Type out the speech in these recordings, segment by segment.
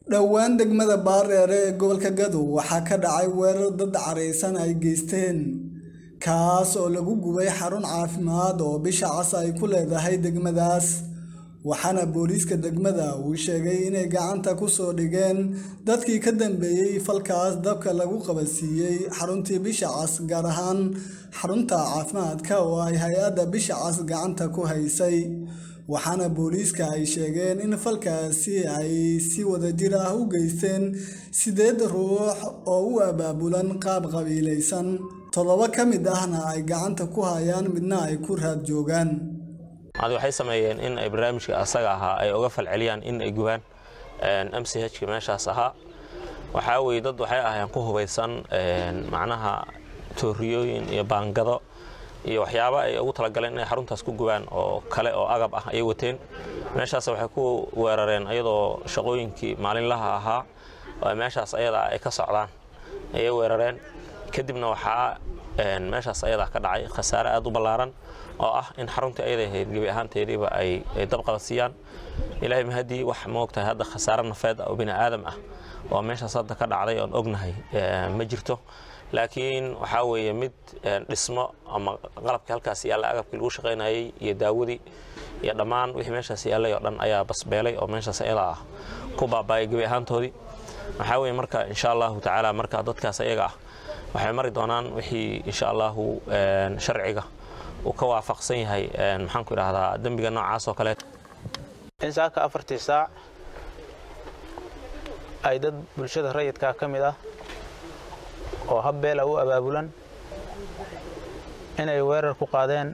dhowaan degmada baareere ee gobolka gadow waxaa ka dhacay weerar dad caraysan ay geysteen kaas oo lagu gubay xarun caafimaad oo bisha cas ay ku leedahay degmadaas waxaana booliiska degmada uu sheegay inay gacanta ku soo dhigeen dadkii ka dambeeyey falkaas dabka lagu qabadsiiyey xaruntii bisha cas gaar ahaan xarunta caafimaadka oo ay hay-adda bisha cas gacanta ku haysay waxaana booliiska ay sheegeen in falkaasi ay si wadajir ah u geysteen sideed ruux oo u abaabulan qaab qabiilaysan toddoba ka mid ahna ay gacanta ku hayaan midna ay ku raad joogaan adi waxay sameeyeen in ay barnaamijka asaga ahaa ay uga falceliyaan in ay gubaan m c h ka meeshaas ahaa waxaa weye dad waxay ahaayeen ku hubaysan macnaha tooriyooyin iyo baangado iyo waxyaaba ay ugu talagaleen inay xaruntaas ku gubaan oo kale oo agab ah ayay wateen meeshaas waxay ku weerareen ayadoo shaqooyinkii maalinlaha ahaa oo meeshaas ayada ay ka socdaan ayay weerareen kadibna waxaa meeshaas ayadaa ka dhacay khasaare aad u ballaaran oo ah in xaruntii ayada ahayd gebi ahaanteediiba ay dab qabadsiiyaan ilaahay mahadii wax moogtahay hadda khasaare nafeed oo bini aadam ah oo meeshaas hadda ka dhacday oon ognahay ma jirto laakiin waxaa weeye mid dhismo ama qalabkii halkaas yaalla agabkii lagu shaqaynayay iyo daawadii iyo dhammaan wixii meeshaas yaallay oo dhan ayaa basbeelay oo meeshaas ayada ah ku baaba'ay gebi ahaantoodii waxaa weeye marka insha allahu tacaala marka dadkaas ayaga ah waxay mari doonaan wixii insha allahu sharciga uu ka waafaqsan yahay maxaanku idhahdaa dembiga noocaas oo kaleet in saaka afartii saac ay dad bulshada rayidkaa ka mid ah oo habbeela u abaabulan inay weerar ku qaadeen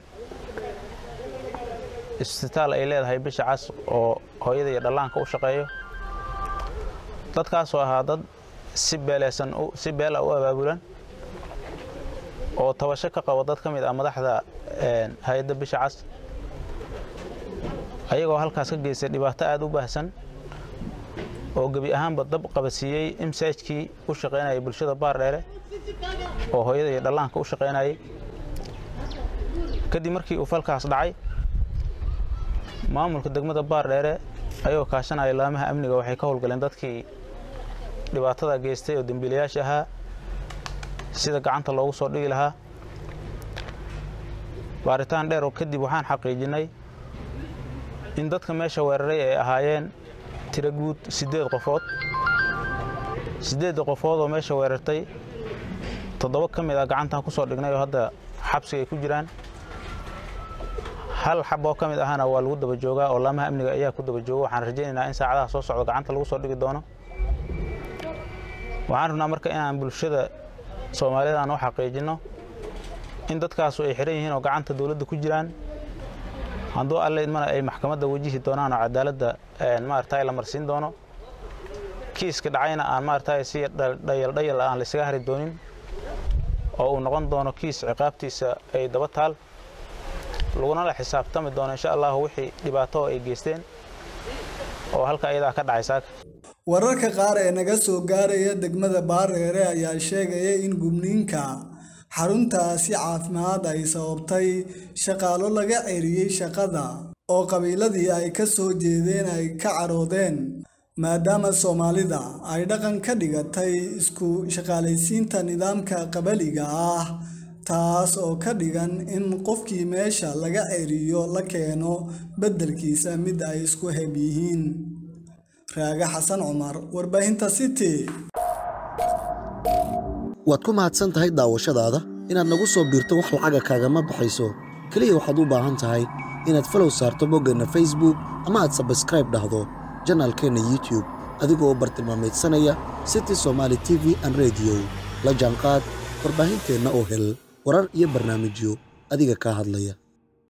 isbitaal ay leedahay bisha cas oo hooyada iyo dhallaanka u shaqeeyo dadkaasoo ahaa dad si beeleesan si beela u abaabulan oo tabasho ka qabo dad ka mid ah madaxda hay-adda bisha cas ayagoo halkaas ka geystay dhibaato aada u baahsan oo gebi ahaanba dab qabadsiiyey imsaajkii u shaqaynayay bulshada baardheere oo hooyada iyo dhallaanka u shaqaynayay kadib markii uu falkaas dhacay maamulka degmada baardheere ayagoo kaashanaya laamaha amniga waxay ka howlgaleen dadkii dhibaatada geystay oo dembiilayaasha ahaa sida gacanta loogu soo dhigi lahaa baaritaan dheer oo kadib waxaan xaqiijinnay in dadka meesha weeraray ay ahaayeen tiro guud siddeed qofood siddeedda qofood oo meesha weerartay toddoba ka mid ah gacantaan ku soo dhignay oo hadda xabsiga ay ku jiraan hal xab oo ka mid ahana waa lagu daba joogaa oo laamaha amniga ayaa ku daba jooga waxaan rajaynaynaa in saacadaha soo socda gacanta lagu soo dhigi doono waxaan rabnaa marka inaan bulshada soomaalidan u xaqiijinno in dadkaasu ay xihan yihiin oo gacanta dowladda ku jiraan hadduu alle idmana ay maxkamadda wajihi doonaan oo cadaaladda maaragtay la marsiin doono kiiska dhacayna aan maaragtay si dhayaldhayal aan laysaga hari doonin oo uu noqon doono kiis ciqaabtiisa ay daba taal laguna la xisaabtami doono insha allahu wixii dhibaato ay geysteen oo halka ayadaa ka dhacay saaka wararka qaar ee naga soo gaaraya degmada baareere ayaa sheegaya in gubniinka xaruntaasi caafimaad ay sababtay shaqaalo laga ceriyey shaqada oo qabiiladii ay ka soo jeedeen ay ka caroodeen maadaama soomaalida ay dhaqan ka dhigatay isku shaqaalaysiinta nidaamka qabaliga ah taas oo ka dhigan in qofkii meesha laga ceriyo la keeno beddelkiisa mid ay isku heb yihiin raaga xasan cumar warbaahinta city waad ku mahadsan tahay daawashadaada inaad nagu soo biirto wax lacaga kaagama baxayso keliya waxaad u baahan tahay inaad falow saarto boggeenna facebook ama aad sabskraib dhahdo janaalkeenna youtube adigoo u bartilmaamaydsanaya city somaali t v an rediyo la jaanqaad warbaahinteenna oo hel warar iyo barnaamijyo adiga kaa hadlaya